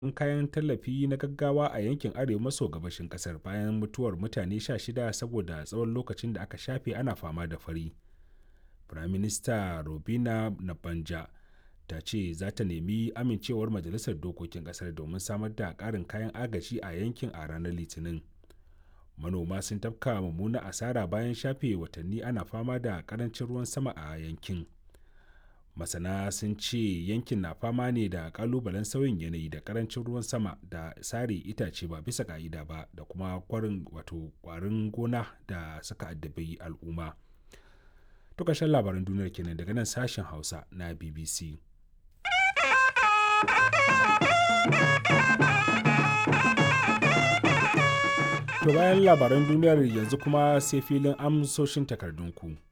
kayan tallafi na gaggawa a yankin arewa maso gabashin kasar bayan mutuwar mutane 16 saboda tsawon lokacin da aka shafe ana fama da fari. Firaminista Robina Nabanja ta ce za ta nemi amincewar Majalisar Dokokin Kasar domin samar da ƙarin kayan agaji a yankin a ranar Litinin. Manoma sun tafka mummuna asara bayan shafe watanni ana fama da ƙarancin ruwan sama a yankin. Masana sun ce yankin na fama ne da ƙalubalen sauyin yanayi da ƙarancin ruwan sama da sare itace ba bisa ƙa'ida ba da kuma kwarin wato ƙwarin gona da suka addabi al'umma. To ƙarshen labaran duniyar kenan daga nan sashen Hausa na BBC. To bayan labaran duniyar yanzu kuma sai filin amsoshin takardunku.